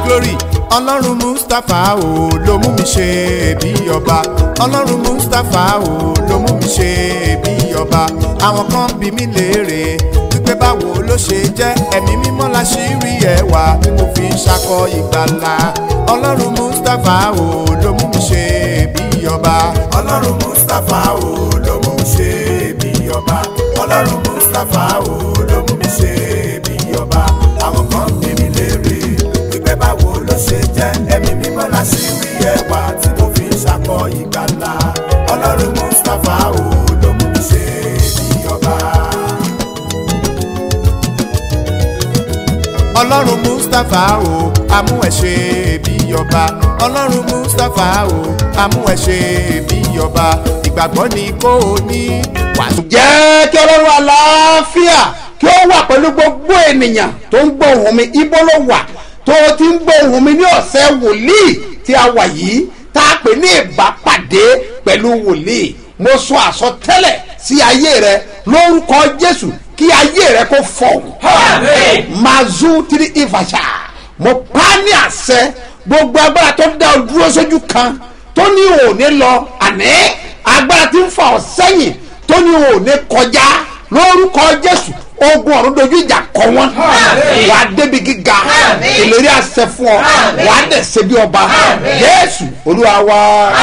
glory ọlọ́run mustapha o ló mú mi ṣe bí ọba ọlọ́run mustapha o ló mú mi ṣe bí ọba àwọn kan bí mi léèrè wípé báwo ló ṣe jẹ́ ẹ̀mí mímọ́ la ṣì rí ẹwà tí mo fi ń ṣakọ ìgbàlà ọlọ́run mustapha o ló mú mi ṣe bí ọba ọlọ́run mustapha o ló mú mi ṣe bí ọba ọlọ́run mustapha o ló mú mi ṣe bí ọba àwọn kan bí mi léèrè wípé báwo ló ṣe jẹ́ ẹ̀mí mímọ́ la ṣì rí ẹwà tí mo fi ń ṣakọ ìgbàlà ọlọ́run mustapha o ló mú mi ṣe bí ọba. ọlọ́run mustapha o amú ẹ ṣe bí ọba ọlọ́run mustapha o amú ẹ ṣe bí ọba ìgbàgbọ́ ni kò ní wàásù. jẹ́ kí ọlọ́run àlàáfíà kí ó wà pẹ̀lú gbogbo ènìyàn tó ń gbọ́ ohùn mi ibo ló wà tó o ti ń gbọ́ ohùn mi ní ọ̀sẹ̀ wòlíì tí a wà yìí tá a pè ní ìbápàdé pẹ̀lú wòlíì mo sọ àsọtẹ́lẹ̀ sí ayé rẹ lórúkọ jésù kí ayé rẹ kó fọ̀hún. mazu tiri ifasha mo pa á ní àṣẹ gbogbo agbára tó dá o dúró sójú kan tó ní òní lọ àní agbára tí ń fa ọ sẹ́yìn tó ní òní kọjá lórúkọ jésù ogun ọ̀run dojú ìjà kọ wọn wà á débi gíga ìlérí àṣẹ fún ọ wà á dẹ̀ ṣe bí ọba jésù olúwa wa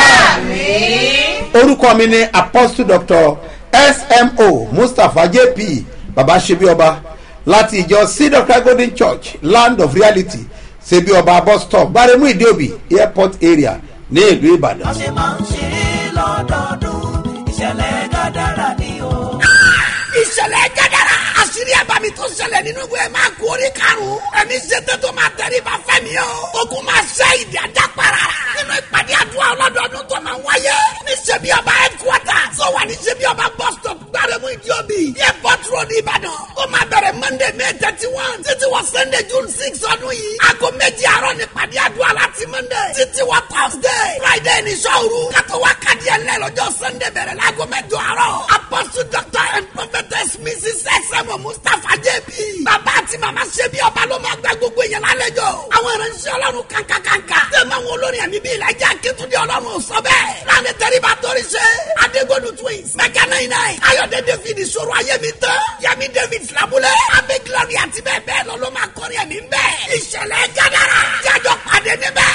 orúkọ mi ni apostle doctor smo mustapha jp baba ṣebí ọba láti ìjọ seed of christ golden church land of reality ṣebí ọba bus stop gbaremu ìdíòbí airport area ní ìlú ìbàdàn. wọ́n ṣe máa ń ṣe é lọ́dọọdún ìṣẹ̀lẹ̀ gàdára ni o. ìṣẹ̀lẹ̀ gẹ́gẹ́rẹ́ àṣírí ẹ̀bàmì tó ṣẹlẹ̀ nínú ìwé máa kú orí karùn-ún ẹ̀mí ṣètò tó máa tẹ̀lé bá fẹ́mi o ogun máa ṣe ìdí ajá para nínú ìpàdé àdúrà ọlọ́dọọdún tó máa wáyé ní ṣebí ọba headquarter tó wà ní ṣebí ọba bus stop gbárẹ́mú ìdíòbí airport road ìbàdàn ó máa bẹ̀rẹ̀ monday may thirty one títí wọ sunday june six ọdún yìí aago méjì àárọ̀ ní ìpàdé àdúrà láti monday títí wọ thursday friday ní sọ́ọ̀rù kátó wá kàdí ẹ̀ lẹ́ lọ́jọ́ sunday bẹ̀rẹ̀ láago mẹ́jọ àárọ̀ apostle doctor and prophetess mrs sm mustapha jp bàbá àti màmá ṣe bí ọba ló máa gba gbogbo èèyàn lálejò àwọn ìránṣẹ́ ọlọ́run kankankanka tẹ̀mọ̀ àwọn olórin ẹ̀mí bíi ìlàjà akétúndé ọlọ́run sọ bẹ́ẹ̀ láàrin tẹ́ríba torí ṣe adégbòdù twins mẹ́kà náà iná ayọ̀dẹ david ìṣòro ayémi tán yẹmi david filabulẹ̀ abẹ́ glory àti bẹ́ẹ̀ bẹ́ẹ̀ lọ ló máa kọrin ẹ̀mí bẹ́ẹ̀ ìṣẹ̀lẹ̀ gádàrà jájọ pàdé níbẹ̀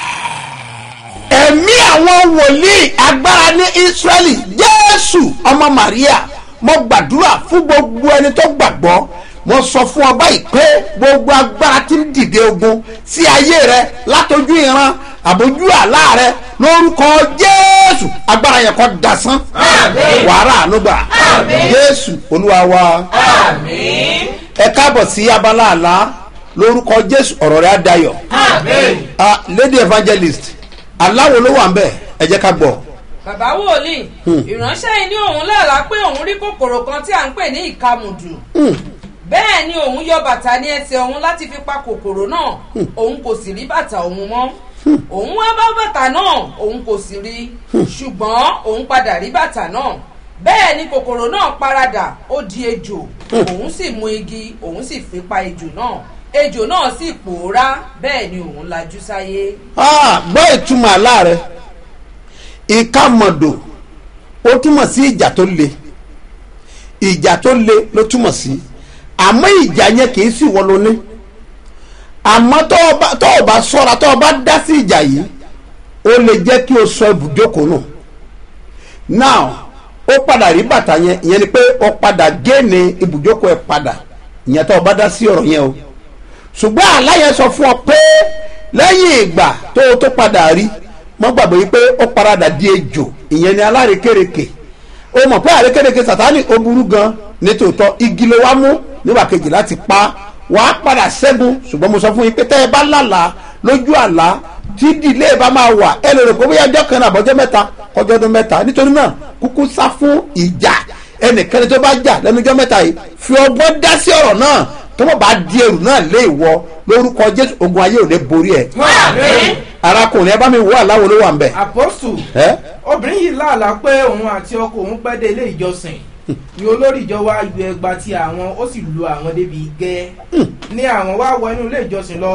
ẹ̀mí àwọn wòlíì agbára ní israẹli jésù ọmọ maria mo gbàdúrà fún gbogbo ẹni tó gbàgbọ́ mo sọ fún ọ báyìí pé gbogbo agbára tí ń dìde ogun sí ayé rẹ látọjú ìran àbójú àlá rẹ lórúkọ jésù agbára yẹn kọ dasán wàrà ànúgbà jésù olúwa wa ẹ káàbọ̀ sí abala àlá lórúkọ jésù ọ̀rọ̀ rẹ á dayọ̀ Ah, lady evangelist aláwo ló wà ń bẹ̀ ẹ jẹ́ ká gbọ́. bàbá wòlíì ìránṣẹ́ yìí ní òun lálàá pé òun rí kòkòrò kan tí à ń pè ní ìkamùdù bẹ́ẹ̀ ni òun yọ bàtà ní ẹsẹ̀ òun láti fi pa kòkòrò náà òun kò sì rí bàtà òun mọ́ òun wá bá bàtà náà òun kò sì rí ṣùgbọ́n òun padà rí bàtà náà bẹ́ẹ̀ ni kòkòrò náà paradà ó di ejò òun sì mú igi òun sì fi pa ejò náà ejò náà sì pòórá bẹ́ẹ̀ ni òun lajú sáyé. Ah, gbọ́ ìtumọ̀ àlá rẹ̀ ìkàmọ̀dò ó túmọ̀ sí ìjà tó le ìjà tó le ló túmọ̀ sí àmọ́ ìjà yẹn kì í sì wọ́n lóní àmọ́ tó o bá tó o bá sọ́ra tó o bá dá sí ìjà yìí ó lè jẹ́ kí o sọ ibùjókòó nù now ó padà rí bàtà yẹn ìyẹn ni pé ó padà géènì ibùjókòó ẹ̀ padà ìyẹn tó o bá dá sí ọ̀rọ̀ yẹn o ṣùgbọ́n àláyẹ sọ fún ọ pé lẹ́yìn ìgbà tó o tó padà rí mọ́ gbàgbé yìí pé ó paradà di ejò ìyẹn ni alárekereke o mọ̀ pé àrekereke sàtánì ó burú gan nítòótọ́ igi ló wá mú nígbà kejì láti pa wàá padà ṣẹ́gun ṣùgbọ́n mo sọ fún yín pé tẹ́ ẹ bá lálàá lójú àlá tí ìdílé bá máa wà ẹ lè rò pé bóyá ọjọ́ kan náà àbọ̀jọ́ mẹ́ta kọjọ́ ọdún mẹ́ta nítorí náà kúkú sá fún ìjà ẹnìkan tó bá jà lẹ́nu ọjọ́ mẹ́ta yìí fi ọgbọ́n dá sí ọ̀rọ̀ náà tó mọ̀ bá di ẹrù náà lé ìwọ lórúkọ jésù ogun ayé ò lè borí ẹ. arákùnrin ẹ bá mi wọ aláwo ló wà ń bẹ. àpọ́sù ẹ obìnrin yìí láàlá pé òun àti ọkọ òun pẹ́ dé ilé ìjọsìn ni olórí ìjọ wa yọ ẹgba ti àwọn ó sì lu àwọn débi gẹ́ ní àwọn wá wọ inú ilé ìjọsìn lọ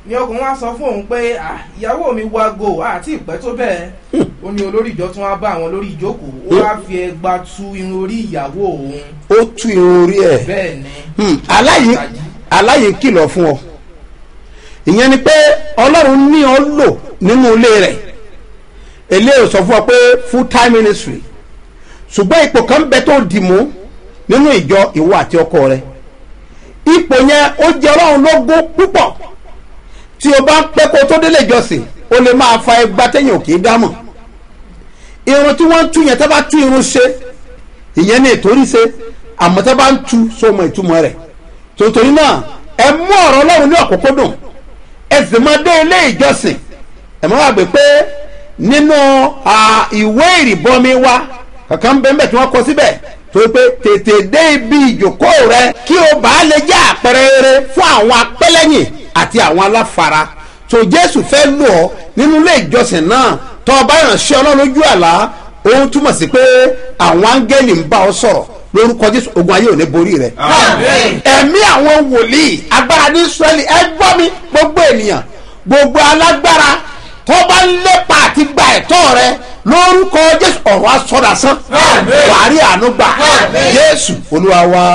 ni ọkùnrin wa sọ fún òun pé "Ah, ìyàwó mi wá go àti ìpẹ́ tó bẹ́ẹ̀ ó ní olórí ìjọ tí wọ́n bá àwọn lórí ìjókòó ó wá fi ẹgba tu irun orí ìyàwó òun ó tú irun orí ẹ̀ bẹ́ẹ̀ ni Hmm, aláyè aláyè kìlọ̀ fún ọ ìyẹn ni pé ọlọ́run ní ọ lò nínú ilé rẹ̀ eléyìí sọ fún ọ pé full time ministry ṣùgbọ́n ipò kan bẹ tó dì mú nínú ìjọ ìwọ àti ọkọ rẹ ipò yẹn ó jẹ ọlọ́run lógún púpọ̀ tí o bá ń pẹ́ kó tó délé ìjọsìn o lè máa fa ẹgbà tẹ́yìn òkè dámọ̀ irun tí wọ́n ń tú yẹn tẹ́ bá tú irun ṣe ìyẹn ní ìtorí ṣe àmọ́ tẹ́ bá ń tú sọmọ ìtumọ̀ rẹ̀ tòtòrí náà ẹ mú ọ̀rọ̀ ọlọ́run ní ọ̀kúnkúndùn ẹ sì máa dé ilé ìjọsìn ẹ máa gbé pé nínú à, ìwé ìrìbọmi wa kankan bẹ́ẹ̀ tí wọ́n kọ síbẹ̀ tó pé tètè dé ibi ìjókòó rẹ kí o bá lè jẹ́ àpẹẹrẹ rere fún àwọn apẹ́lẹ́yìn àti àwọn aláfara tó jésù fẹ́ lò ọ́ nínú ilé ìjọsìn náà tó o bá ìrànṣẹ́ ọlọ́run lójú àlá òun túmọ̀ sí pé àwọn áńgẹ́lì ń bá ọ sọ̀rọ̀ lórúkọ jésù ogun ayé ò ní borí rẹ. ẹ̀mí àwọn wòlíì agbára ní israẹli ẹ gbọ́ mi gbogbo ènìyàn gbogbo alágbára tó bá ń lépa àti gba ẹ̀tọ́ rẹ lórúkọ jésù ọ̀rọ̀ asọ́dasán wàárí àánú gbà jésù olúwa wa.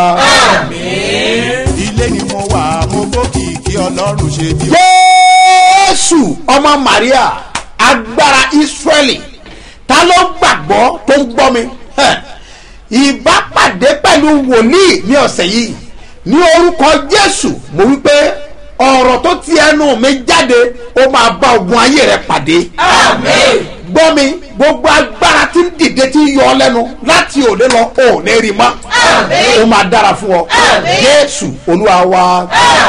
ilé ni mo wà mo gbókìkí ọlọ́run ṣe bí jésù ọmọ maria agbára israẹli ta ló gbàgbọ́ tó ń gbọ́ mi Hẹ̀. ìbápàdé pẹ̀lú wòlíì ní ọ̀sẹ̀ yìí ní orúkọ jésù mo wí pé ọ̀rọ̀ tó ti ẹnu mi jáde ó máa bá ogun ayé rẹ pàdé gbọ́ mi gbogbo agbára tí ń dìde tí ń yọ ọ lẹ́nu láti òde lọ ò ní rí mọ́ ó máa dára fún ọ jésù olúwa wa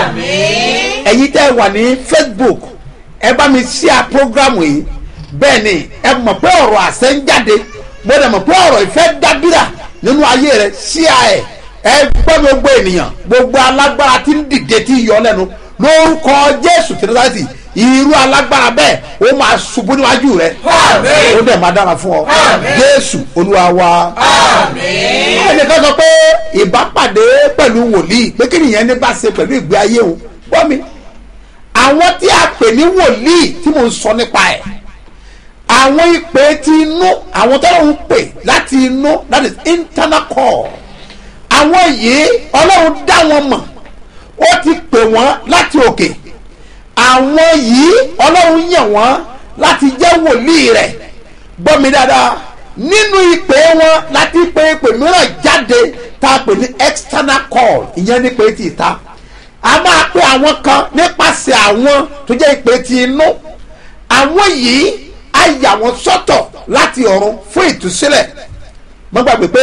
ẹ̀yin tẹ́ ẹ wà ní facebook ẹ bá mi ṣíà programu yìí bẹ́ẹ̀ ni ẹ mọ̀ pé ọ̀rọ̀ àṣẹ ń jáde mo dẹ̀ mọ̀ pé ọ̀rọ̀ ìfẹ́ dábìrà nínú ayé rẹ ṣíà ẹ̀ ẹ gbọ́ gbogbo ènìyàn gbogbo alágbára tí ń dìde tí ń yọ lẹ́nu lórúkọ jésù kìrìsìtì irú alágbára bẹ́ẹ̀ ó máa ṣubú níwájú rẹ ó dẹ̀ máa dára fún ọ jésù olúwa wa ẹnìkan sọ pé ìbápàdé pẹ̀lú wòlíì pé kí nìyẹn ní bá ṣe pẹ̀lú ìgbé ayé òun gbọ́ mi àwọn tí a pè ní wòlíì tí mo ń sọ nípa ẹ̀ àwọn ìpè ti inú àwọn tó ń pè láti inú that is internal call àwọn yìí ọlọ́run dá wọn mọ̀ ó ti pè wọ́n láti òkè àwọn yìí ọlọ́run yàn wọ́n láti jẹ́ wòlíì rẹ̀ gbọ́ mi dáadáa nínú ìpè wọn láti pè ìpè mìíràn jáde tá a pè ní external call ìyẹn ní pé ti ìta a máa pe àwọn kan nípasẹ̀ àwọn tó jẹ́ ìpè ti inú àwọn yìí a yà wọ́n sọ́tọ̀ láti ọ̀run fún ìtúsílẹ̀ mo gbàgbé pé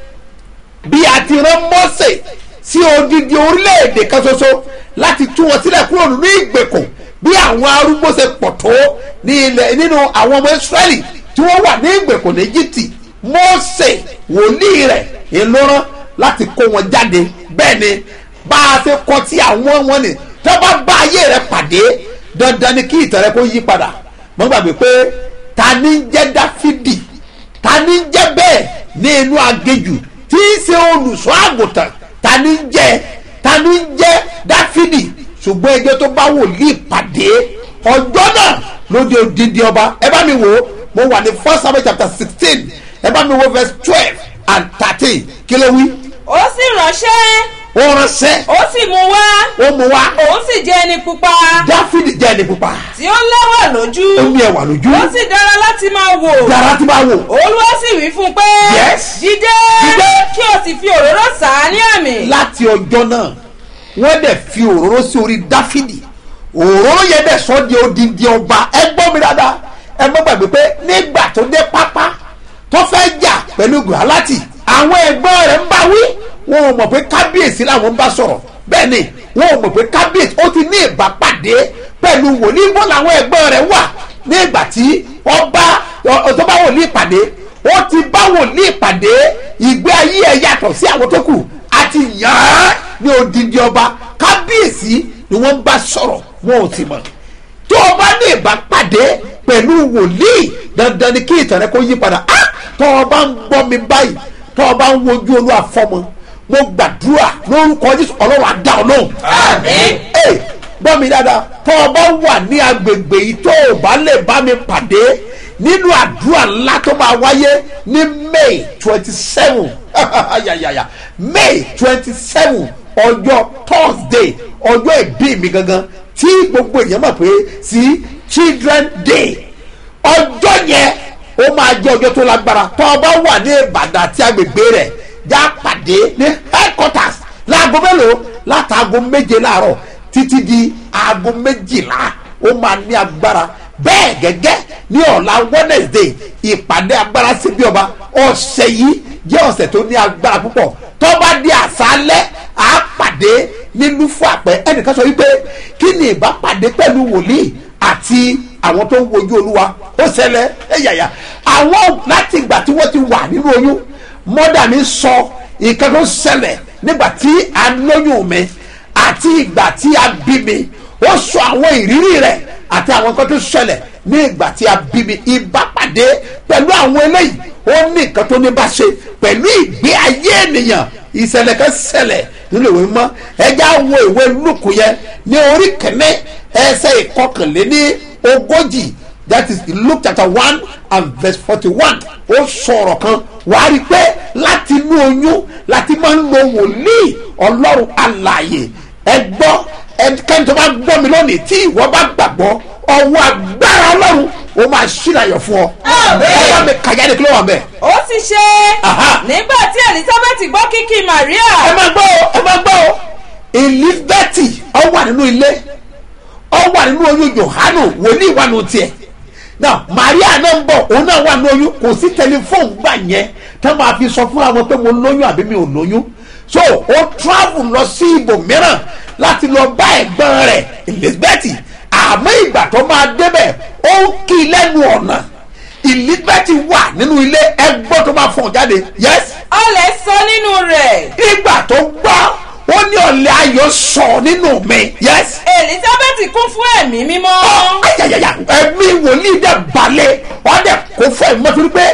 bí a ti rán mọ́sẹ̀ sí odidi orílẹ̀-èdè kan ṣoṣo láti tú wọn sílẹ̀ kúrò nínú ìgbèkùn bí àwọn arúgbó ṣe pọ̀ tó ní ilẹ̀ nínú àwọn ọmọ israẹli tí wọ́n wà ní ìgbèkùn ní egypt mọ́sẹ̀ wòlíì rẹ̀ ìlọrán láti kó wọn jáde bẹ́ẹ̀ ni bá a ṣe kọ tí àwọn wọn ni tí wọ́n bá bá ayé rẹ̀ pàdé dandan ni kí ìtàn rẹ̀ kó yí padà mo gbàgbé pé ta ni ń jẹ́ dáfídì ta ni ń jẹ́ bẹ́ẹ̀ ní inú agéjù tí í ṣe olùṣọ́ àgùntàn ta ni ń jẹ́ ta ni ń jẹ́ dáfídì ṣùgbọ́n ẹjọ́ tó bá wòlíì pàdé ọjọ́ náà ló di odindi ọba ẹ bá mi wò ó mo wà ní first samuel chapter sixteen ẹ bá mi wo verse twelve and thirteen kí ló wí. ó sì ránṣẹ́ ó ránṣẹ́ ó sì mú wá ó mú wá òun sì jẹ́ ẹni pupa dáfídì jẹ́ ẹni pupa tí ó lẹ́wà lójú ó ní ẹwà lójú ó sì dára láti máa wò yàrá tí máa wò olúwa sì wí fún un pé Yes. dìde Dìde. kí o sì fi òróró sà á ní àmì láti ọjọ́ náà wọ́n dẹ̀ fi òróró sí orí dáfídì òróró yẹn dẹ̀ sọ di odindi ọba ẹ gbọ́ mi dáadáa ẹ mọ́ gbàgbé pé nígbà tó dé pápá tó fẹ́ jà pẹ̀lú gùrálátì àwọn ẹ̀gbọ́n rẹ̀ ń bá wí wọn ò mọ̀ pé kábíyèsí làwọn ń bá sọ̀rọ̀ bẹ́ẹ̀ ni wọn ò mọ̀ pé kábíyèsí ó ti ní ìbápàdé pẹ̀lú wòlíì bọ́ làwọn ẹ̀gbọ́n rẹ̀ wà ní ìgbà tí ọba tó bá wòlíì pàdé ó ti bá wòlíì pàdé ìgbé ayé ẹ̀ yàtọ̀ sí àwọn tó kù àti yàn án ní odindi ọba kábíyèsí ni wọ́n bá sọ̀rọ̀ wọn ò sì mọ̀ tó o bá ní ìbápàdé pẹ̀lú wòlíì dandan ni kí ìtàn rẹ kó yí padà á tó o bá ń gbọ́ mi báyìí tó o bá ń wojú olúwa fọmọ mo gbàdúrà lórúkọ jésù ọlọ́run àdá ọlọ́run. Àmín. Ẹ, gbọ́ mi dáadáa tó o bá wà ní agbègbè yìí tó o bá lè bá mi pàdé nínú àdúrà ńlá tó máa wáyé ní may twenty seven ayayaya may twenty seven ọjọ́ thursday ọjọ́ ìbí mi gangan tí gbogbo èèyàn mọ̀ pé sí children day ọjọ́ yẹn ó máa jẹ́ ọjọ́ tó lágbára tó o bá wà ní ìbàdàn àti agbègbè rẹ̀ já pàdé ní headquarters láago mélòó látàgò méje láàárọ̀ títí di aago méjìlá ó máa ní agbára bẹ́ẹ̀ gẹ́gẹ́ ní ọ̀la wednesday ìpàdé agbára síbi ọba ọ̀sẹ̀ yìí jẹ́ ọ̀sẹ̀ tó ní agbára púpọ̀ tó bá di àṣálẹ́ à á pàdé nílùú fún àpẹ ẹnìkan sọ wípé kí ni ìbápàdé pẹ̀lú wòlíì àti àwọn tó ń wojú olúwa ó ṣẹlẹ̀ ẹ̀yàyà àwọn láti ìgbà tí wọ́n ti wà nínú oyún mọ́dà mi sọ nǹkan tó ṣẹlẹ̀ nígbà tí a lóyún mi àti ìgbà tí a bí mi ó sọ àwọn ìrírí rẹ̀ àti àwọn nǹkan tó ṣẹlẹ̀ ní ìgbà tí a bí mi ìbápàdé pẹ̀lú àwọn eléyìí ó ní nǹkan tó ní bá ṣe pẹ̀lú ìgbé ayé ènìyàn ìṣẹ̀lẹ̀ kan ṣẹlẹ̀ nínú ìwé mọ́ ẹja wo ìwé lùkù yẹn ní orí kẹ́mẹ́ ẹsẹ̀ ìkọkànléní ogójì that is luke chapter one and verse forty-one ó sọ̀rọ̀ kan wàá rí i pé láti inú oyún láti máa ń lo wòlíì ọlọ́run alààyè ẹ gbọ́ ẹnikẹ́ni tó bá gbọ́ mi lónìí tí ìwọ bá gbàgbọ́ ọwọ́ agbára ọlọ́run ó máa ṣílàyọ̀ fún ọ. ọwọ́ mi kàjá ni kí ló wà mẹ́. ó sì ṣe Aha. nígbà tí elizabeth gbọ́ kíkí maria ẹ máa gbọ́ o ẹ máa gbọ́ o elizabeth ọ wà nínú ilé ọ wà nínú oyún johanu wòlíì wà nù tiẹ̀ now maria náà ń bọ̀ òun náà wà nínú oyún kò sí tẹlifóònù gbà yẹn tá máa fi sọ fún àwọn pé mo lóyún àbí mi ò lóyún so ó travel lọ sí ibòmíràn láti lọ bá ẹ̀gbọ́n rẹ̀ elizabeth àmọ́ ìgbà tó máa débẹ̀ ó ń kí i lẹ́nu ọ̀nà elizabeth wà nínú ilé ẹgbọ́n tó máa fọ̀n jáde yes ọlẹ̀ sọ nínú rẹ̀ ìgbà tó gbọ́ ó ní ọ̀lẹ́ ayọ̀ sọ nínú mi yes elizabeth kún fún ẹ̀mí mímọ́ ayayaya ẹ̀mí wòlíì dẹ̀ balẹ̀ wọ́n dẹ̀ kó fún ẹ̀mí mọ́tò pé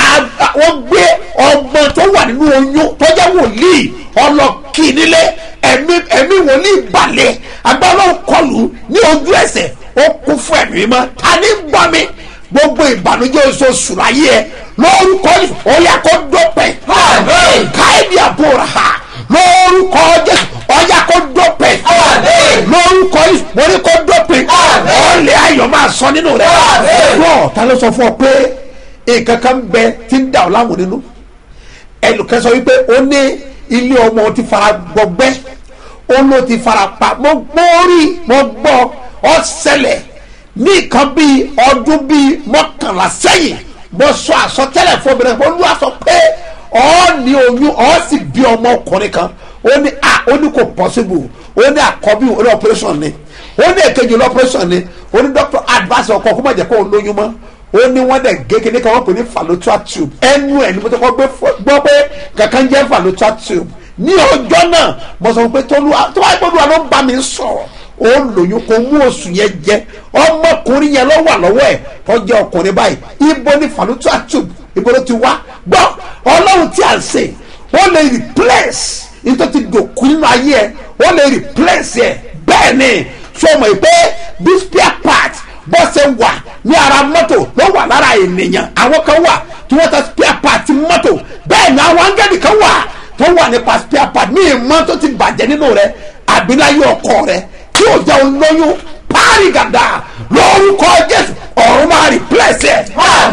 wọ́n gbé ọgbọ́n tó wà nínú oyún tó jẹ́ wòlíì ọlọ́kì nílé ẹ̀mí ẹ̀mí wòlíì balẹ̀ agbára kọlù ní ojú ẹsẹ̀ ó kún fún ẹ̀mí mọ́ ta ní gbọ́ mi gbogbo ìbànújẹ́ oṣooṣù láyé ẹ lórúkọ yìí ó yà kó dópin káyọ̀dì àbúrò ha lórúkọ jésù ó yà kó dópin lórúkọ yìí mo ní kó dópin ọ̀lẹ́ ayọ̀ máa sọ nínú rẹ̀ bọ́ọ̀ ta ló sọ fún ọ pé nǹkan kan bẹ tí ń dà ọ́ láwọn nínú ẹnìkan sọ wípé ó ní ilé ọmọ ti fara gbọgbẹ́ ó ló ti fara pa mo gbọ́ rí mo gbọ́ ọ ṣẹlẹ̀ ní nǹkan bíi ọdún bíi mọ́kànlá sẹ́yìn mo sọ àsọtẹ́lẹ̀ fún obìnrin mo lù àsọ pé ọ ní oyún ọ sì bí ọmọ ọkùnrin kan ó ní a ó ní kò possible ó ní àkọ́bí ó ní operation ni ó ní èkejì ní operation ni ó ní doctor advice ọkọ kó má jẹ́ kó o lóyún mọ́ ó ní wọ́n dẹ̀ gé kíní kan wọ́n pè ní fallopian tube ẹnu ẹ̀ ni mo ti kọ́ gbé gbọ́ pé kankan jẹ́ fallopian tube ní ọjọ́ náà mo sọ pé tó wáyé pé olúwa ló ń bá mi sọ̀rọ̀ ó lóyún kó mú oṣù yẹn jẹ ọmọkùnrin yẹn ló wà lọ́wọ́ ẹ̀ tó jẹ́ ọkùnrin báyìí ibo ni fallopian tube ibo ló ti wá gbọ́ ọlọ́run tí a ń sè ó lè replace nítorí ti dòkú nínú ayé ẹ ó lè replace ẹ bẹ́ẹ̀ ni sọmọ ìpè bí spare part bó ṣe wà ní ara mọ́tò ló wà lára ènìyàn àwọn kan wà tí wọ́n ta spare part mọ́tò bẹ́ẹ̀ ni àwọn angẹ́lì kan wà tó wà nípa spare part ní ìmọ̀ tó ti bàjẹ́ nínú rẹ̀ àbíláyé ọkọ rẹ̀ tí ò jẹ́ olóyún páàrí gàdá lórúkọ jésù ọ̀run máa replace ẹ̀.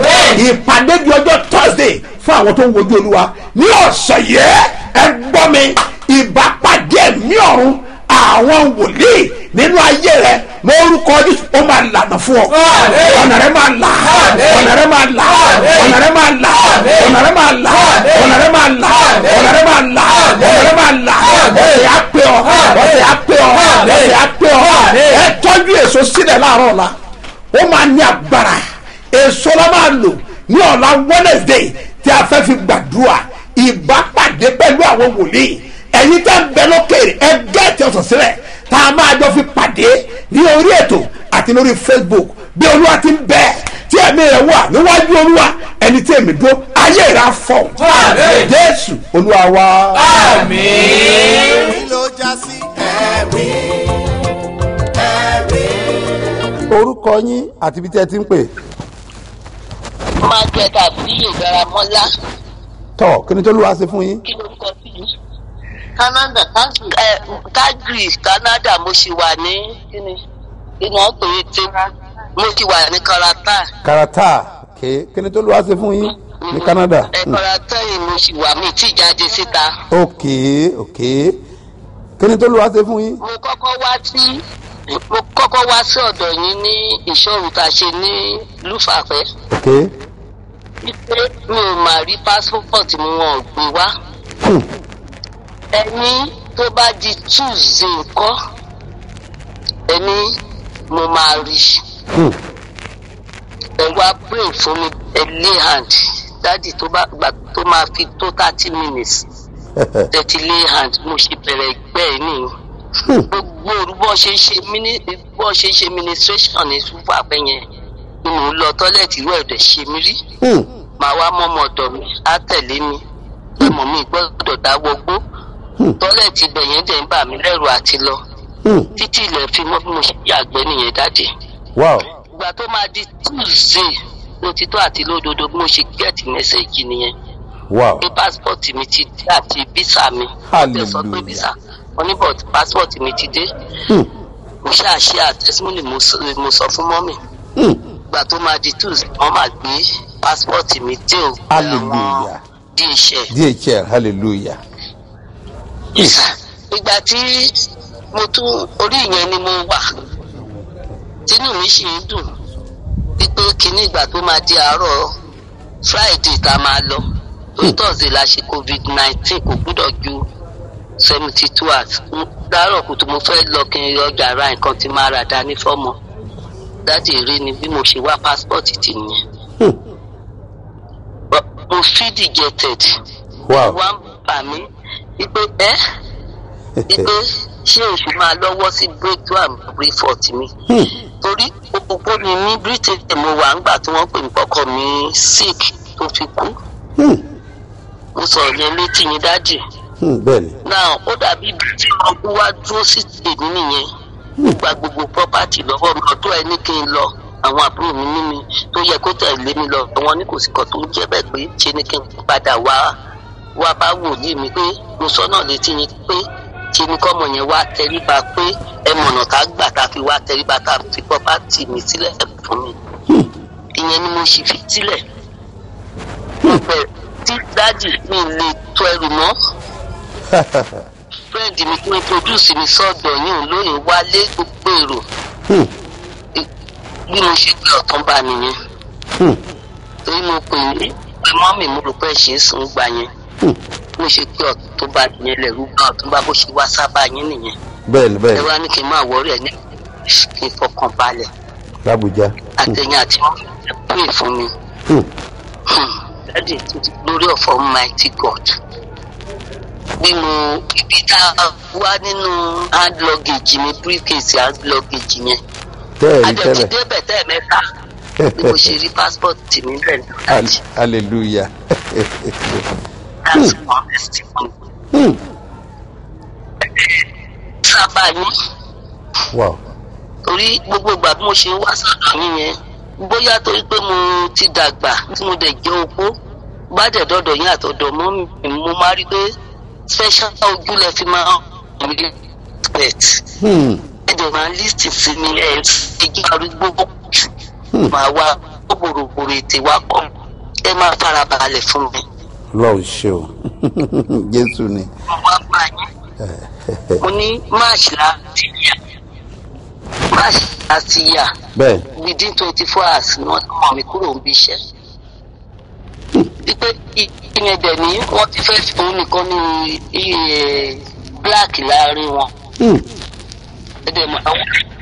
ìpàdé di ọjọ́ thursday fún àwọn tó ń wojú olúwa ní ọ̀sẹ̀ yẹ ẹ gbọ́ mi ìbápàdé ẹ̀mí ọ̀run àwọn wòlíì nínú ayé rẹ lórúkọ jésù ó máa lànà fún ọ ọ̀nà rẹ máa là ọ̀nà rẹ máa là ọ̀nà rẹ máa là ọ̀nà rẹ máa là ọ̀nà rẹ máa là ọ̀nà rẹ máa là ọ̀nà rẹ máa là ọ̀sẹ̀ á pé ọ ọ̀sẹ̀ á pé ọ ọ̀sẹ̀ á pé ọ ẹ tọ́jú èso sílẹ̀ láàárọ̀ ọ̀la ó máa ní agbára èso la máa lò ní ọ̀la wednesday tí a fẹ́ fi gbàdúrà ìbápàdé pẹ̀lú àwọn wòlíì ẹ̀yin tẹ́ ń bẹ lókèrè ẹ gẹ́ẹ̀tì ọ̀sán sílẹ̀ tá a máa jọ fi pàdé ní orí ètò àti lórí facebook bí olúwa ti ń bẹ tí ẹ̀mí rẹ̀ wà níwájú olúwa ẹni tí èmi dúró ayé rẹ̀ á fọ̀ jésù olúwa wa. kí ló já sí ẹ̀rí orúkọ yín àti ibi tí ẹ ti ń pè margaret abiyo garamọlá tọ kí ni tó lù wá sí fún yín kí ló ń kọ sí i. canada ẹ calgary canada mo ṣì wà ní kíni kíni wọn pè é tí mo ṣì wà ní karata karata ok kí ni tó lù wá sí fún yín ní canada ẹ Hmm. karata yìí mo ṣì wà mí tí jáde síta. ok ok kí ni tó lù wá sí fún yín mo kọ́kọ́ wá sí mo kọ́kọ́ wá sí ọ̀dọ̀ yín ní ìṣòro tá a ṣe ní lúfàfẹ́ ok wípé mi ò máa rí pásítọ̀tì mi wọn ò gbé wá. Hmm. ẹni tó bá di tuesday ńkọ́ ẹni mo máa rí Hmm. ẹ wá pray fún mi ẹ lay hand dáàdì tó bá gbà tó máa fi tó thirty minutes thirty lay hand mo ṣe bẹ̀rẹ̀ ẹgbẹ́ ẹ nìyí Hmm. gbogbo òru bọ́ ṣe ń ṣe mini bọ́ ṣe ń ṣe ministration ní fúnfà bẹ́ẹ̀ yẹn ni mò ń lọ tọ́lẹ̀tì irú ẹ̀dẹ̀ ṣe mí rí Hmm. màá wá mọ́mọ́ ọ̀dọ̀ mi á tẹ̀lé mi ẹ̀mọ́ mi gbọ́dọ̀ dáwọ́ gbó Hmm. tọ́lẹ̀tì ibẹ̀ yẹn dẹ̀ ń bà mí lẹ́rù àti lọ Hmm. títí ilẹ̀ fi mọ́ bí mo ṣe yàgbẹ́ nìyẹn dáde wow ìgbà tó máa di tuesday lótìtọ́ àti lódodo bí mo ṣe gẹ́ẹ̀tì mẹ́sẹ̀gì nìyẹn wow pé pásítọ̀tì mi ti dé àti bísà mi wọ́n tẹ̀ sọ pé Hallelujah. bísà wọ́n ní bọ̀t pásítọ̀tì mi ti dé Hmm. mo ṣáà ṣe àtẹ́símọ́lì mo sọ- mo sọ fún mọ́mì Hmm. ìgbà tó máa di tuesday wọ́n máa gbé pásítọ̀tì mi dé o Hallelujah. di iṣẹ́ dhl hallelujah ìsà ìgbà tí mo tún orí ìyẹn ni mo wà tínú mi sì ń dùn wípé kíní ìgbà tó máa di àárọ̀ friday tá a máa lọ torí thursday la ṣe covid nineteen kò gbúdọ̀ ju seventy two hours dárọ̀ kùtù mo fẹ́ lọ kí n ọjà ra nǹkan tí máa rà dání fọ́mọ dáàdì rí ni bí mo ṣe wá passport ti nìyẹn Hmm. But mo feel dejected wow wá ń bà mí wípé ẹ́ wípé ṣé oṣù máa lọ́wọ́ sí breakthrough and report mi Hmm. torí òpópó ni ní britain mo wà ńgbà tí wọ́n pè mí kọ́kọ́ mi sick tó fi kú Hmm. mo sọ̀rọ̀ yẹn létí yín dájì Hmm. bẹ́ẹ̀ni náà ó dàbí ibi tí ọkùnrin wá dúró sí tèmi nìyẹn ó gba gbogbo property lọ́wọ́ mi ọdún ẹni kí n lọ àwọn àbúrò mi ní mi tó yẹ kó tẹ̀lé mi lọ wọn ní kò sí kan tó ń jẹ́ bẹ́ẹ̀ pé ṣe ni kí n padà wá wá bá wòlíì mi pé mo sọ náà létí yín pé ṣe ni kọ́mọ yẹn wá tẹríba pé ẹ mọ̀nà tá gbà tá fi wá tẹríba tá fi property mi sílẹ̀ fún mi ìyẹn ni mo sì fi sílẹ̀ mo bẹ̀rẹ̀ tí dájì mi lè tó ẹrù mọ́ friend mi tó introduce mi sọ́dọ̀ yín òun lóyìn wálé gbogbo èrò Hmm. bí mo ṣe pé ọ̀tún bá nìyẹn Hmm. torí mo pè ní pé mọ́mì mo rò pé ṣe é sùn gbà yẹn Hmm. mo ṣe pé ọ̀tún bá nìyẹn lẹ̀rú bá ọ̀tún bá bó ṣe wá sábà yín nìyẹn bẹ́ẹ̀ni ẹ bẹ́ẹ̀ni wá ní kí n máa wọ́ọ̀rì ẹ̀ ní kí n fọkàn balẹ̀ làbújá àtẹ̀yìn àti wọ́n ẹ pè fún mi Hmm. dáàdì to the glory of almighty god bí mo ibi tá a wá nínú hand luggage mi briefcase hand luggage yẹn bẹ́ẹ̀ni adẹ̀tí tẹ́lẹ̀ débẹ̀ tẹ́ẹ̀mẹ́ta bí mo ṣe rí passport mi bẹ́ẹ̀ ní dáàdì Hall- hallelujah that's one testimony Hmm. sábà yín wow torí gbogbo ìgbà bí mo ṣe ń wá sọ́dọ̀ yín yẹn bóyá torí pé mo ti dàgbà tí mo dẹ̀ jẹ́ opó bá dẹ̀ dọ́dọ̀ yín àtọ̀dọ̀ mọ́ mi mo máa rí pé special ojú lẹ fi máa ń rí pet Hmm. ẹ dẹ̀ máa ń list sí mi ẹ̀ ẹ̀jẹ̀ arúgbó jù Hmm. máa wá gbòrògbòrò ètè wá pọ̀ ẹ máa fara balẹ̀ fún mi lọ́ọ̀ ṣe o jésù ni mo wá bá yín mo ní máàṣì láti yà máàṣì láti yà bẹ́ẹ̀ within twenty four hours ni wọ́n ti mọ̀ mí kúrò níbi iṣẹ́. wípé ìyẹn dẹ̀ ní wọ́n ti fẹ́ fún nìkan ní iye black láàrin wọn. Hmm. ẹ̀dẹ̀ mọ̀ àwọn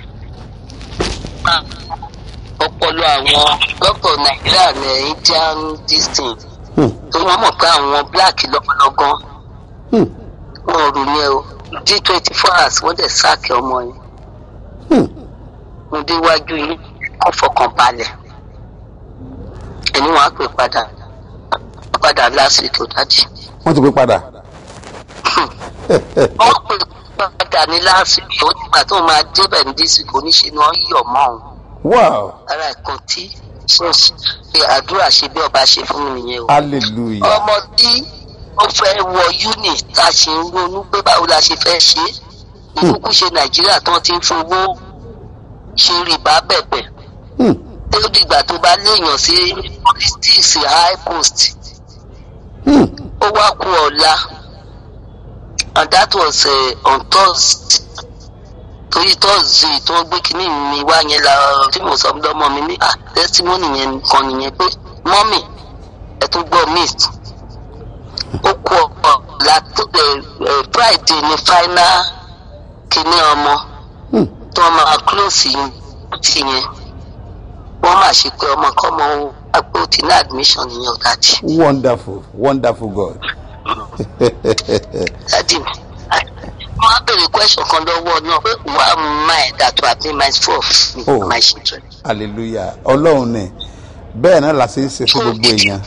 ọpọlọ àwọn dọ́kítọ̀ nàìjíríà ní indian distinct Hmm. tó wọ́n mọ̀ pé àwọn black lọ́gán Hmm. wọn ò rò yẹn o within twenty four hours wọ́n dẹ̀ sáàkì ọmọ yẹn Hmm. mo déwájú yín kó fọkàn balẹ̀ ẹni wọn á pè padà padà lásìkò dájì wọ́n ti pè padà wọn pè padà ní lásìkò nígbà tó máa débẹ̀ ní dísìkò níṣẹ́ ni wọ́n yọ̀ mọ́ òun wow ara ẹ̀kan tí ṣọ́ọ̀ṣì pé àdúrà ṣe bí ọba ṣe fún mi nìyẹn o. hallelujah ọmọ tí ó fẹ́ wọ uni tá a ṣe ń ronú pé báwo la ṣe fẹ́ ṣe é ìkúkú ṣe nàìjíríà tán ti ń fowó ṣe rìbá bẹ̀bẹ̀ Hmm. tí ó dìgbà tó bá léèyàn sí politics high post Hmm. ó wá kú ọ̀la and that was uh, on thursday torí thursday tó gbé kínní mi wá yẹn la tí mo sọ lọ́mọ mi ní ah testimony yẹn kan nìyẹn pé mọ́mì ẹ̀ tó gbọ́ mist ó kú ọ̀la tó ẹ̀ ẹ̀ friday ní final kínní ọmọ Hmm. tó máa close yìí ti yẹn wọ́n máa ṣe pé ọmọ kọ́mọ ó àpò tí ní admission yẹn ò dájú. wonderful wonderful god dadi mi wọn á béèrè question kan lọ́wọ́ náà pé why am I that will have been my fault Oh. with my children. hallelujah ọlọ́run ni bẹ́ẹ̀ náà la ṣe ń ṣe fún gbogbo èèyàn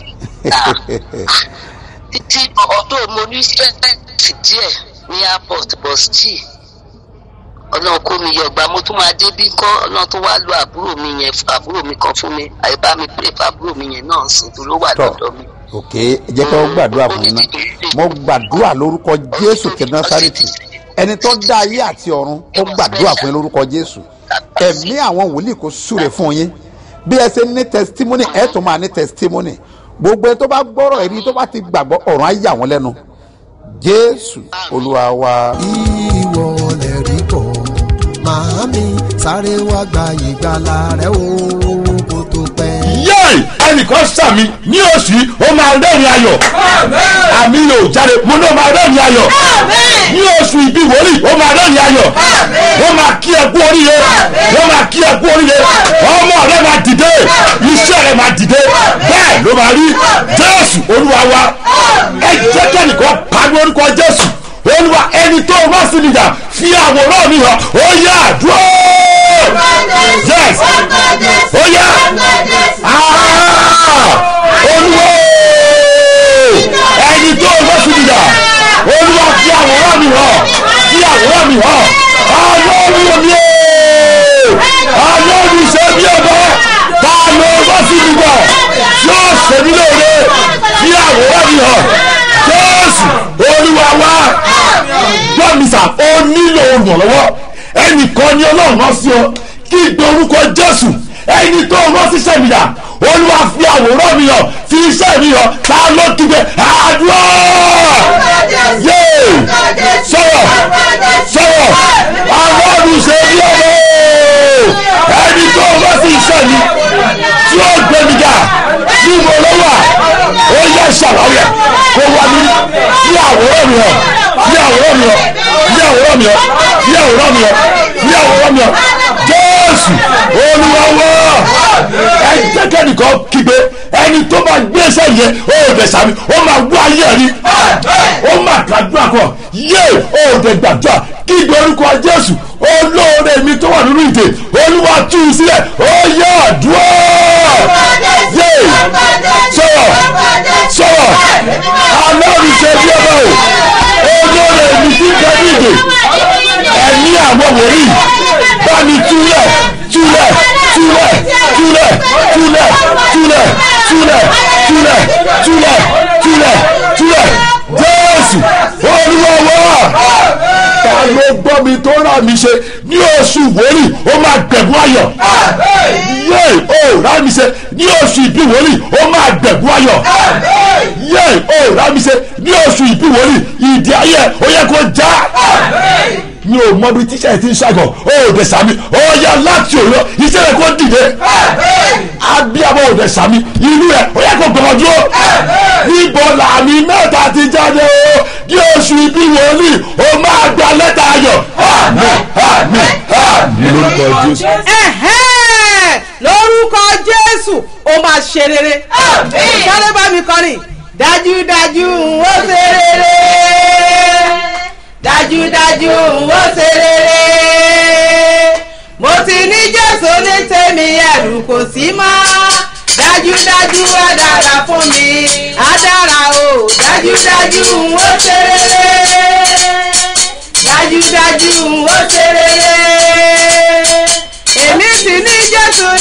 títí ọdún mo ní strength díẹ̀ ní airport but still ọlọ́run kó mi yọgbà mo tún máa dé bí kọ́ ọlọ́run tó wá lo àbúrò mi yẹn àbúrò mi kan fún mi àyíbá mi pray fún àbúrò mi yẹn náà sùn tó ló wà tọ lọ́dọ̀ mi. ok ẹ jẹ́ kí wọ́n gbàdúrà fún yín náà mo gbàdúrà lórúkọ jésù ti násárẹ́tì ẹni tó dá ayé àti ọ̀run ó gbàdúrà fún yín lórúkọ jésù ẹ̀mí àwọn wòlíì kò súre fún yín bí ẹ ṣe ní testimony ẹ tún máa ní testimony gbogbo ẹ tó bá gbọ́rọ̀ ẹ̀rí tó bá ti gbàgbọ́ ọ̀run á yà wọ́n lẹ́nu jésù olúwa wa. ìwọ lè rí bọ̀ màámi sáré wá gba ìgbàlà rẹ o kó tó pẹ́. yéè ẹnìkan sàmì ní oṣù yìí ó máa rẹ́rìn ayọ̀ àmì yóò jáde mo ní ó máa rẹ́rìn ayọ̀ ní oṣù ìbí wòlíì ó máa rẹ́rìn ayọ̀ wọ́n máa kí ẹ kú oríire wọ́n máa kí ẹ kú oríire ọmọ rẹ máa dìde iṣẹ́ rẹ máa dìde bẹ́ẹ̀ ló máa rí jésù olúwa wa ẹ jẹ́ kẹ́nìkan pàdé orúkọ jésù olúwa ẹni tó wá sí nìyà fi àwòrán mi hàn ó yá àdúrà yes ó yá olúwo ẹni tó wá sí nìyà olúwa fi àwòrán mi hàn fi àwòrán mi hàn ọlọ́run mi ọlọ́run ṣe bí ọba ta ló wá sí nìyà yóò ṣe mí lóore fi àwòrán mi hàn jésù olúwa wá gbọ́mísà ó nílò olùrànlọ́wọ́ ẹnìkan ni ọlọ́run rán sí ọ kí gbé orúkọ jésù ẹni tó rán síṣẹ́ mi yà olúwa fi àwòrán mi hàn fi iṣẹ́ mi hàn ta ló kígbe àdúrà yéè sọ̀rọ̀ sọ̀rọ̀ ọlọ́run ṣe bí ọmọ ẹni tó rán sí iṣẹ́ mi tí ó gbé mi jà tí mo lọ́wọ́ ó yẹ ṣàlàyé kó wá mi fi àwòrán mi hàn fi àwòrán mi hàn fi àwòrán mi hàn fi àwòrán mi hàn fi àwòrán mi hàn jésù olùwàwọ̀ ẹ jẹ́kẹ́ nìkan kígbe ẹni tó máa gbé iṣẹ́ yẹn ó dẹ̀ sàmì ó máa wá ayé rí ó máa gbàdúrà kọ yé ó dẹ̀ gbàdúrà kígbe orúkọ jésù olóore mi tó wà nínú ìdè olúwa tú u sílẹ̀ ó yẹ àdúrà yé sọ̀rọ̀ sọ̀rọ̀ alọ́run ṣe bí ọba o olóore mi ti bẹ ní ìdè ẹ̀mí àwọn wòlíì bá mi túlẹ̀ túlẹ̀ túlẹ̀ túlẹ̀ túlẹ̀ túlẹ̀ túlẹ̀ túlẹ̀ túlẹ̀ túlẹ̀ túlẹ̀ jésù olúwọ́wọ́ ta ló gbọ́ mi tó rà mí ṣe ní oṣù wòlíì ó máa gbẹ̀bú ayọ̀ yé o rà mí ṣe ní oṣù ìbí wòlíì ó máa gbẹ̀bú ayọ̀ yé o rà mí ṣe ní oṣù ìbí wòlíì ìdí ayé ó yẹ kó já mi ò mọ bí tíṣà ti ń ṣàgọ̀ ó dẹ̀ sàmì ó yá láti òyọ iṣẹ́ rẹ̀ kó dìde abíyábọ̀ ò dẹ̀ sàmì inú rẹ̀ ó yẹ kó gbọmọ dúró níbo làmì mẹ́ta ti jáde o ní oṣù ibi wòlíì ó máa gba lẹ́tà ayọ̀ àmín àmín àmín lórúkọ jésù. Ẹ̀hẹ́n! lórúkọ jésù ó máa ṣe rere sáré bá mi kọrin dájúdájú n ó ṣe rere dájúdájú n ó ṣe rere mo ti ní jésù ní tèmi ẹ̀rù kò sí mọ́ dájúdájú á dára fún mi á dára o dájúdájú n ó ṣe rere dájúdájú n ó ṣe rere èmi sì ní jésù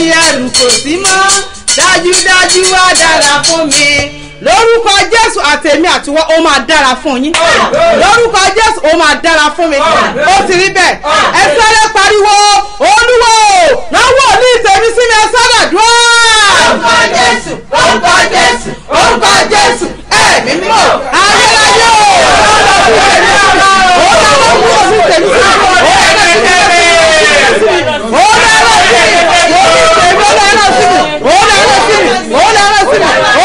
ẹrù kò sí mọ́ dájúdájú wá dára fún mi lórúkọ jésù àtẹ̀mí àtiwọ́ ó máa dára fún yín lórúkọ jésù ó máa dára fún mi ó ti rí bẹ́ẹ̀ ẹ sáré pariwo olúwo náwó ní ìtẹ̀mí sí mi ẹ sáré dùn. orúkọ jésù orúkọ jésù orúkọ jésù ẹ̀mí mímọ́ ayérayé o ó dáná kúrò sí ìtẹ̀mí sí mi ó dáná sí ìtẹ̀mí sí mi ó dáná sí mi ó dáná sí mi ó dáná sí mi ó dáná sí mi ó dáná sí mi ó dáná sí mi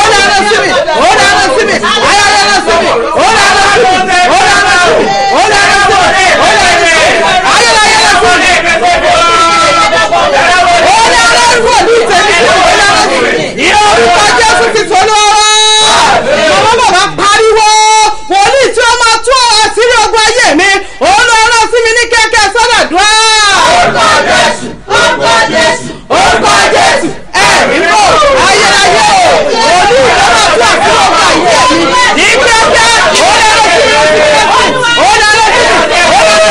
ayárayé sí mi ó dáná sí mi ó dáná sí mi ó dáná sí mi ó dáná sí mi ayárayé sí mi ó dáná kúrò ní ìtẹ̀mí sí mi ó dáná sí mi ìyá orúkọ jésù ti tó lọ́wọ́ màmá bàbá pariwo wòlíì tí ó máa tú ọ̀rọ̀ sírí ogun ayé mi òun ló rán sí mi ní kẹ́kẹ́ sọ́dọ̀ dùn án. orúkọ jésù orúkọ jésù orúkọ jésù ẹ̀mí mọ́ ayérayé o wòlíì tí ó máa tú àsírí ogun ayé mi ní kẹ́kẹ́ òun ló rán sí mi ní kẹ́kẹ́ òun ló rán sí mi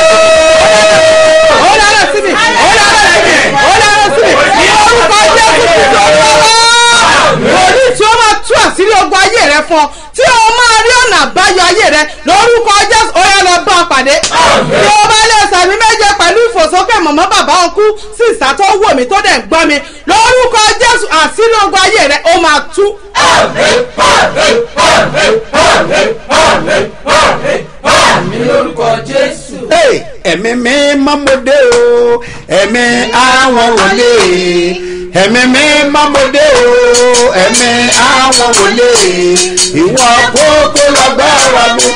òun ló rán sí mi òun ló rán sí mi òun ló rán sí mi ní orúkọ jésù ti tó lọ́wọ́ wòlíì tí ó máa tú àsírí ogun ayé rẹ fún ọ tí o máa rí ọ̀nà àbáyọ ayé rẹ lórúkọ jésù ó yẹ lọ bá ọ pàdé tí o bá lè sàmì méje pẹ̀lú ìfòsókè mọ̀mọ́ bàbá ọkú sí ìsà tó wò mí tó dẹ̀ ń gbọ́ mi lórúkọ jésù àsírí ogun ayé rẹ ó máa tú. mi lórúkọ jésù. Hey, ẹ̀mí mi mọ́mọdé o ẹ̀mí àwọn wòlé ẹ̀mí mi mọ́mọdé o ẹ̀mí àwọn wòlé ìwọ kókó lọ́gbàrà mi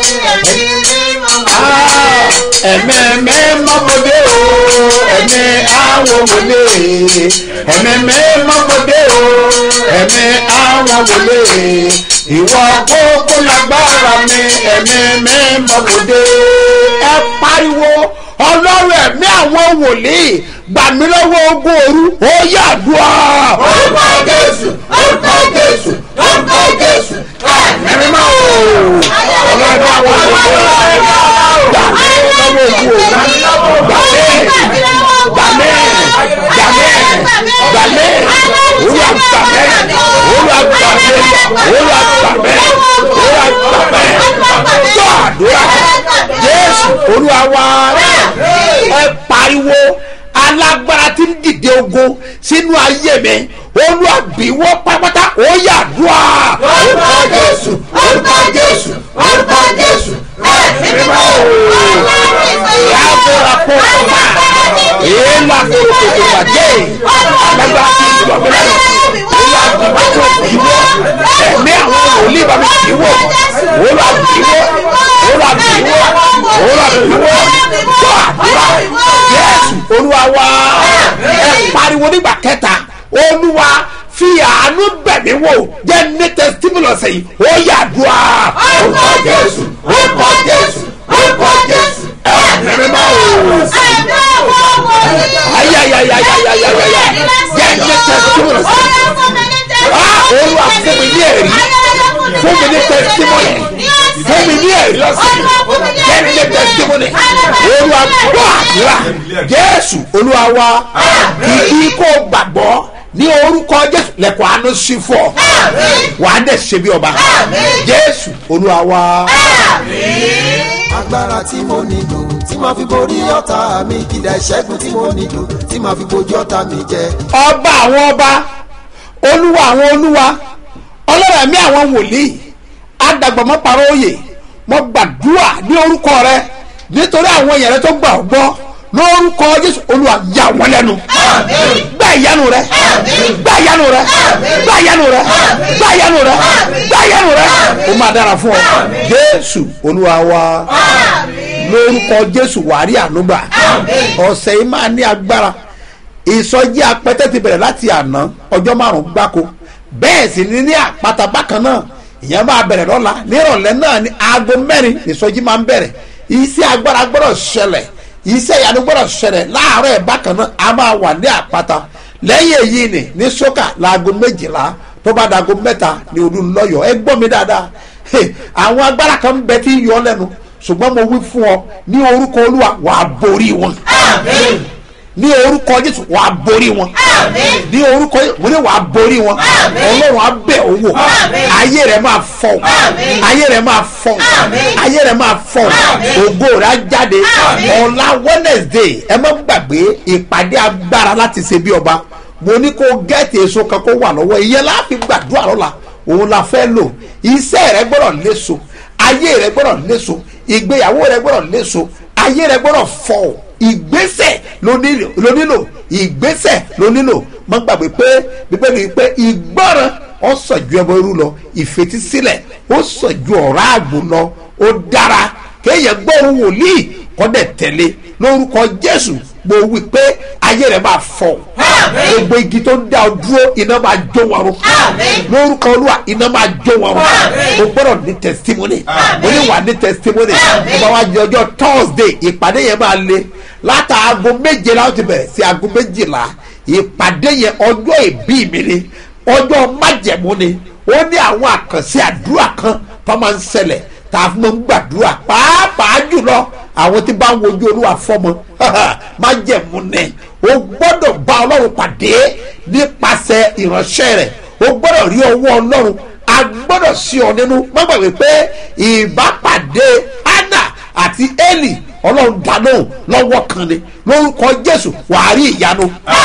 Ah, ẹ̀mí mi mọ́mọdé o ẹ̀mí àwọn wòlé ẹ̀mí mi mọ́mọdé o ẹ̀mí àwọn wòlé ìwọ kókó lọ́gbàrà mi ẹ̀mí mi mọ́mọdé ẹ pariwo ọlọ́run ẹ̀mí àwọn wòlíì gbà mí lọ́wọ́ ogun òru ó yàdùá. orúkọ jésù orúkọ jésù orúkọ jésù ẹ̀mí máa wò ọlọ́run àwọn wòlíì gbà mí lọ́wọ́ ogun òru gbà mí gbà mí gbà mí gbà mí gbà mí olúwa gbà mí olúwa gbà mí olúwa gbà mí olúwa gbà mí tó àdúrà jésù olúwa wá ẹ pariwo alágbára tí ń dìde ogun sínú ayé mi olúwa bí wọ́n pátápátá ó yà dùá. orúkọ jésù orúkọ jésù orúkọ jésù ẹ̀mí mọ́ yàgòrà kó kọ́má èèlà kó tètè wà dé alágbára tí ń dùn ọ̀gbìn lẹ́nu olúwa bí wọ́n tó bí wọ́n ẹ̀mí àwọn wòlíì bá mi bí wọ́n olúwa bí wọ́n olúwa bí wọ́n olúwa bí wọ́n tó àdúrà yẹ́sù olúwa wá ẹ pariwo nígbà kẹta olúwa fi àánú bẹ̀mí wò jẹ́ ní testimony ọ̀sẹ̀ yìí ó yà dùá. orúkọ jésù orúkọ jésù orúkọ jésù ẹ̀mí máa wò. ayayayayayayaya jẹ́ ní testimony ọ̀sẹ̀ yìí. ah olúwa fún mi ní ẹ̀rí fún mi ní testimony fún mi ní ẹ̀rí ọ̀sẹ̀ yìí jẹ́ ní testimony olúwa gbọ́ àdúrà jésù olúwa wa kìkì kó gbàgbọ́ ní orúkọ jésù lẹ́kọ̀ọ́ àánú sí fọ́ wàá dẹ̀ ṣe bí ọba jésù olúwa wa. agbára tí mo nílò tí màá fi borí ọ̀tá mi kìdá ìṣẹ́gun tí mo nílò tí màá fi bojú ọ̀tá mi jẹ. ọba àwọn ọba olúwa àwọn olúwa ọlọ́run ẹ̀mí àwọn wòlíì adàgbàmọ́ parọ́ òye mo gbàdúrà ní orúkọ rẹ nítorí àwọn èèyàn rẹ tó gbà ọ́ gbọ́ lórúkọ jésù olúwa yà wọ́n lẹ́nu gbà ìyanu rẹ gbà ìyanu rẹ gbà ìyanu rẹ gbà ìyanu rẹ gbà ìyanu rẹ ó máa dára fún ọ jésù olúwa wa lórúkọ jésù wàrí ànúgbà ọ̀sẹ̀ yìí máa ní agbára ìsọjí apẹtẹ ti bẹ̀rẹ̀ láti àná ọjọ́ márùn-ún gbáko bẹ́ẹ̀ sì ni ní àpáta bákan náà ìyẹn máa bẹ̀rẹ̀ lọ́la nírọ̀lẹ́ náà ní aago mẹ́rin ìsọjí máa ń bẹ̀rẹ̀ iṣẹ́ agbára gbọ́dọ̀ ṣẹlẹ̀ iṣẹ́ ìyanu gbọ́dọ̀ ṣẹlẹ̀ láàárọ̀ ẹ̀ bákan náà a máa wà ní àpáta lẹ́yìn èyí ni ní sọ́kà láago méjìlá tó bá dago mẹ́ta ní olúńlọ́yọ̀ ẹ gbọ́ mi dáadáa àwọn agbára kan bẹ tí yọ lẹ́nu ṣùgbọ́n mo wí fún ọ ní orúkọ olúwa wàá borí wọn ní orúkọ jésù wàá borí wọn ní orúkọ jésù mo ní wàá borí wọn ọlọ́run á bẹ̀ owó ayé rẹ̀ máa fọ̀ ayé rẹ̀ máa fọ̀ ayé rẹ̀ máa fọ̀ ògo rẹ̀ á jáde ọ̀la wednesday ẹ má gbàgbé ìpàdé agbára láti ṣe bí ọba mo ní kó gẹ́ẹ̀tì èso kan kó wà lọ́wọ́ ìyẹn láàfin gbàdúrà lọ́la òun la fẹ́ lò iṣẹ́ rẹ gbọ́dọ̀ léso ayé rẹ gbọ́dọ̀ léso ìgbéyàwó rẹ gbọ́dọ̀ léso ayé rẹ gbọ́dọ̀ fọ̀ ìgbésẹ̀ ló nílò ló nílò ìgbésẹ̀ ló nílò má gbàgbé pé bíbélì pé ìgbọràn ó sàn ju ẹbọ irú lọ ìfetísílẹ̀ ó sàn ju ọ̀rá àgbò lọ ó dára kéèyàn gbóhùn wòlíì kọ́dẹ̀ tẹ̀lé lórúkọ jésù mo wí pé ayé rẹ̀ máa fọ̀ gbogbo igi tó ń dá ọ dúró iná máa jó wọn rún lórúkọ olúwa iná máa jó wọn rún o gbọ́dọ̀ ní testimony o ní wà ní testimony o bá wá di ọjọ́ thursday ìpàdé yẹn máa le látàgò méje láwọn ti bẹ̀rẹ̀ sí aago méjìlá ìpàdé yẹn ọjọ́ ìbí mi ni ọjọ́ májẹ̀mú ni ó ní àwọn àkànṣe àdúrà kan tó máa ń ṣẹlẹ̀ tá a fún ń gbàdúrà pàápàá jùlọ àwọn tí bá ń wojú olúwa fọmọ májẹ̀mú ni o gbọ́dọ̀ bá ọlọ́run pàdé nípasẹ̀ ìránṣẹ́ rẹ̀ o gbọ́dọ̀ rí ọwọ́ ọlọ́run a gbọ́dọ̀ sí ọ nínú má gbàgbé pé ìbápàdé anna àti eli ọlọ́run dáná lọ́wọ́ kan ni lórúkọ jésù wàá rí ìyanu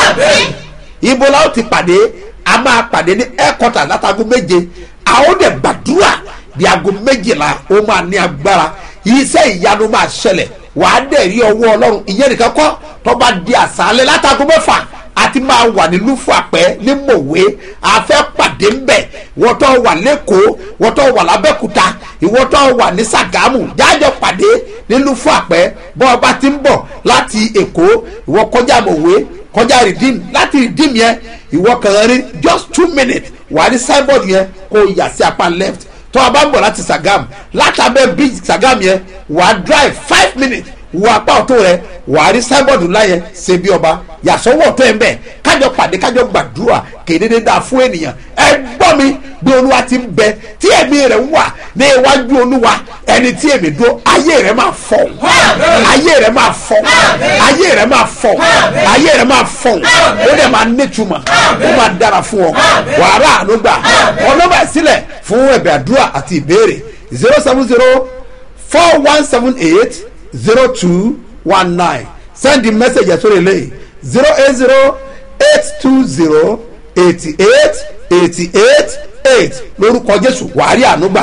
ibo la ó ti pàdé a máa pàdé ní ẹ̀kọ́tà látago méje a ó dẹ̀ gbàdúrà bí aago méjìlá ó máa ní agbára iṣẹ́ ìyanu máa ṣẹlẹ̀ wàá dẹ̀ rí ọwọ́ ọlọ́run ìyẹn nìkan kọ́ tó bá di àṣálẹ̀ látago mẹ́fà àti máa wà ní lúfàpẹ́ ní mòwe àfẹ́ pàdé ńbẹ̀ wọ́n tó wà lẹ́kọ̀ọ́ wọ́n tó wà lábẹ́kúta ìwọ́n tó wà ní sàgámù jájọ pàdé ní lúfàpẹ́ bọ́ ọba ti ń bọ̀ láti èkó ìwọ́ kọjá mòwe kọjá rìdíìmù láti rìdíìmù yẹn ìwọ́ kàn rí just two minutes wà ní signboard yẹn kó yà sí apá left tó a bá ń bọ̀ láti sagam látàbẹ̀ bridge sagam yẹn wà á drive five minutes wọ apá ọ̀tún rẹ wà á rí signboard ńlá yẹn ṣe bí ọba yàsọ́wọ́ ọ̀tún ẹ̀ ń bẹ̀ kájọ pàdé kájọ gbàdúrà kéde dáa fún ènìyàn ẹ gbọ́ mi bí olúwa ti ń bẹ tí ẹ̀mí rẹ̀ ń wà ní iwájú olúwa ẹni tí èmi dúró ayé rẹ̀ máa fọ̀ ayé rẹ̀ máa fọ̀ ayé rẹ̀ máa fọ̀ ayé rẹ̀ máa fọ̀ ó dẹ̀ máa nítumọ̀ ó máa dára fún ọ wàhálà àánú gbà ọlọ́mọ ìsílẹ̀ fún ẹ̀bẹ̀ àdúrà àti ìbéèrè zero seven zero four one seven eight zero two one nine send the message ẹ̀ sórí eléyìí zero eight zero eight two zero eighty eight eighty eight eight lórúkọ jésù wàárí ànúgbà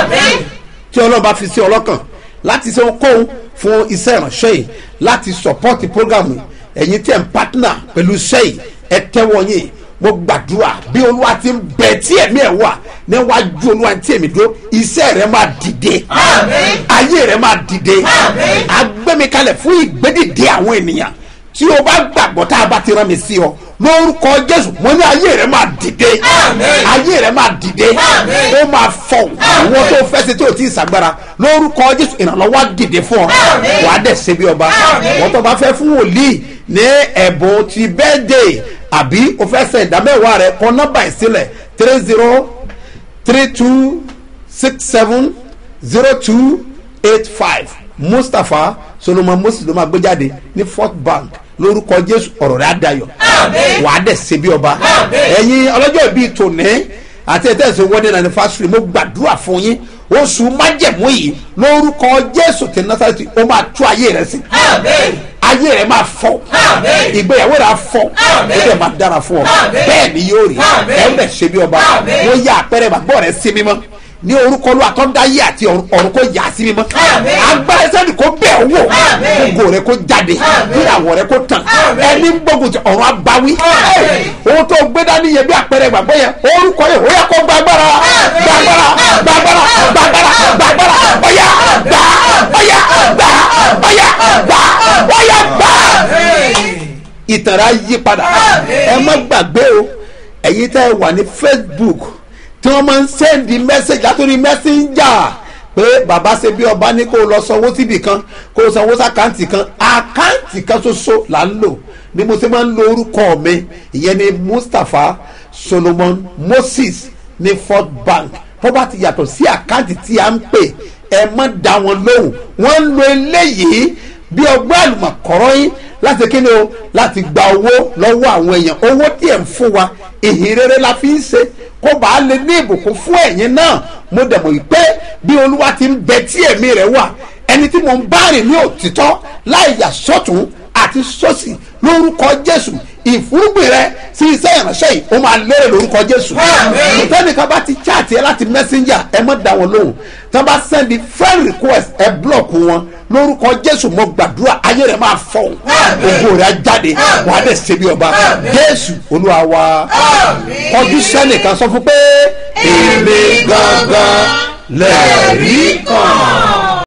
tí ọlọ́run bá fi sí ọlọ́kàn láti ṣe ohunkóhun fún iṣẹ́ ìránṣẹ́ yìí láti support program yìí ẹ̀yin tí ẹ̀ ń partner pẹ̀lú iṣẹ́ yìí ẹ tẹ́wọ́ yín mo gbàdúrà bí olúwa ti ń bẹ tí ẹ̀mí ẹ̀ wà níwájú olúwa tí èmi dúró iṣẹ́ rẹ máa dìde ayé rẹ máa dìde agbẹ́mikalẹ̀ fún ìgbédìde àwọn ènìyàn tí o bá gbàgbọ́ tá a bá ti rán mi sí ọ lórúkọ jésù mo ní ayé rẹ máa dìde ayé rẹ máa dìde ó máa fọ ìwọ tó fẹsẹ̀ tí o ti ṣàgbára lórúkọ jésù ìrànlọ́wọ́ á dìde fún ọ wàá dẹ̀ ṣe bí ọba wọ́n tó bá fẹ́ fún wòlíì ní ẹ̀bùn ti bẹ́ẹ̀dẹ̀ àbí o fẹ́ sẹ̀ ìdámẹ́wàá rẹ kọ nọ́mbà ìsílẹ̀ three zero three two six seven zero two eight five mustapha solomon moses ló máa gbé jáde ní fort bank lórúkọ jésù ọ̀rọ̀ rẹ̀ adayọ̀ wàá dẹ̀ ṣe bí ọba ẹ̀yin ọlọ́jọ́ ìbí tòní àti ẹ̀tẹ́sẹ̀ wedding anniversary mo gbàdúrà fún yín oṣù májẹ̀mú yìí lórúkọ jésù tí nasarati ó máa tú ayé rẹ sí ayé rẹ máa fọ ìgbéyàwó rẹ á fọ ó dẹ̀ máa dára fún ọ bẹ́ẹ̀ ni yóò rí ẹ̀ ń bẹ̀ ṣe bí ọba wọ́n yá àpẹẹrẹ gbàgbọ́ rẹ sí mímọ́ ní orúkọ ló àtọ́ndáyé àti ọ̀run kò yà sí mímọ́ agbára sẹ́ni kò bẹ̀ owó gbogbo rẹ kò jáde ìràwọ̀ rẹ kò tàn ẹni ń gbógun ti ọ̀run abawí ohun tó gbé dání yẹn bí àpẹẹrẹ gbàgbọ́ yẹn orúkọ yẹn ó yẹ kó gbàgbára gbàgbára gbàgbára gbàgbára gbàgbára ọ̀yà gbà ọ̀yà gbà ọ̀yà gbà ọ̀yà gbà. ìtàrà yí padà ẹ má gbàgbé o ẹ̀yin tẹ́ ẹ wà ní facebook tí wọ́n máa ń sẹ́ndì mẹ́sẹ̀gì látòrí mẹ́sẹ̀njà pé bàbá ṣe bí ọba ní kó lọ sanwó síbì kan kó sanwó sàkáǹtì kan àkáǹtì kan ṣoṣo là ń lò ni mo ṣe máa ń lo orúkọ mi ìyẹn ni mustapha solomon moses ní fort bank tó bá ti yàtọ̀ sí àkáǹtì tí a ń pè ẹ má dá wọn lóhùn wọ́n ń lo eléyìí bí ọgbẹ́ àlùmọ̀kọ́rọ́ yín láti kíni o láti gba owó lọ́wọ́ àwọn èèyàn owó tí ẹ̀ ń fún wa ìhìn rere la fi ń ṣe kó bàa lè ní ìbùkún fún ẹ̀yin náà mo dẹ̀ mọ̀ pé bí olúwa ti ń bẹ tí ẹ̀mí rẹ̀ wà ẹni tí mo ń bá rìn ní òtítọ́ láì yà sọ́tún àti sọ́sì lórúkọ jésù ìfúrúgbìn rẹ sí iṣẹ́ ìránṣẹ́ yìí ó máa lérè lórúkọ jésù ìtẹ́nìkan bá ti chaàtì ẹ láti messenger ẹ mọ̀ dá wọn lóhùn tán bá sẹ́ndì friend request ẹ block wọn lórúkọ jésù mo gbàdúrà ayé rẹ máa fọ ògo rẹ á jáde wà á dẹ̀ ṣe bí ọba jésù olúwa wa kọjú sẹ́nìkan sọ fún pé èmi gangan lẹ́ẹ̀rí kan.